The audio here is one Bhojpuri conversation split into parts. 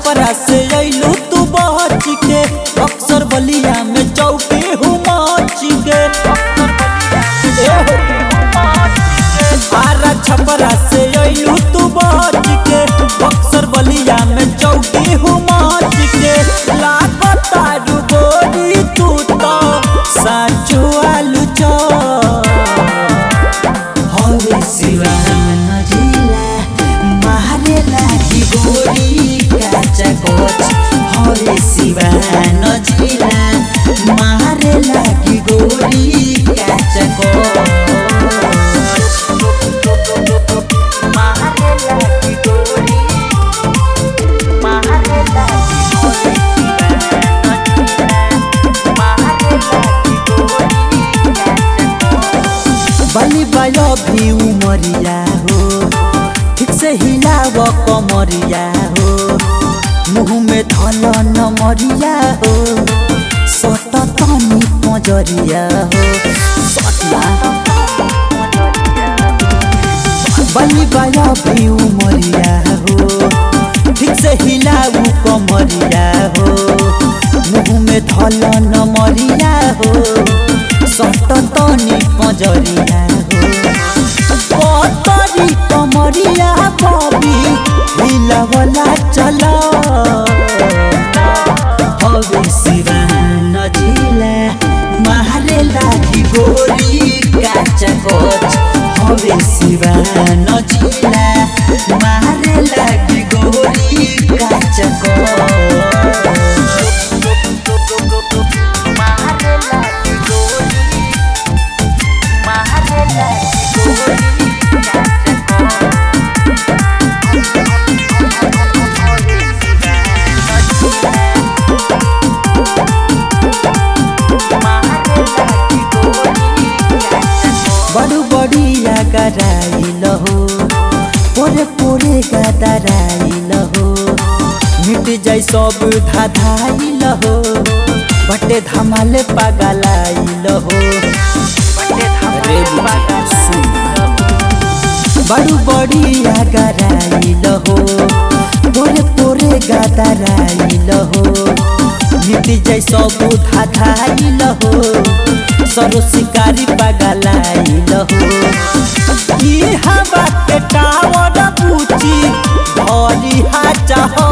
छपरा से अइलू तू बच के अक्सर बलिया में चौके हूँ मच के आरा छपरा से अइलू तू बच के अक्सर बलिया में चौके हूँ मच के लागता गोरी तू तो साचू आलू चौक हवे सिवान जिला मारे लागी गोरी काचा कोच हवे सिवान जिला मारे लागी गोरी काचा कोच मारे लागी गोरी मारे लागी हवे सिवान जिला मारे लागी गोरी काचा कोच बलि बायो भी उमरिया हो ठीक से हिलाव कमरिया हो मुँह में धल नमरिया हो सट तनी पजरिया हो सटला बलि बायो भी उमरिया हो ठीक से हिलाऊ कमरिया हो मुँह में धल नमरिया हो सट तनी पजरिया हो पतरी कमरिया बबी हिलवला चल हवे सिवान जिला मारे लागी गोरी काचा कोच हवे सिवान जिला मारे लागी गोरी काचा कोच मारे लागी गोरी मारे लागी गोरी काचा बड़ू बड़िया गराइल हो पोरे पोरे गदराइल हो मिट जाई सब धाधाइल हो बटे धमाले पगलाइल हो रे बड़ू बड़िया गराइल हो पोरे पोरे गदराइल हो मिट जाई सब धाधाइल हो सरो शिकारी पगलाइल हो ई हवा के टावर पूछी भरी हाचा हो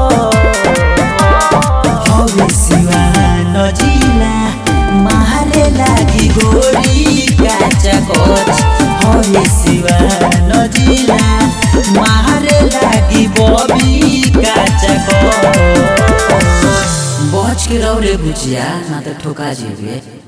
हवे सिवान जिला मारे लागी गोरी काचा कोच हवे सिवान जिला मारे लागी बबी काचा कोच बच के रौरे बुचिया ना त ठोका जेबे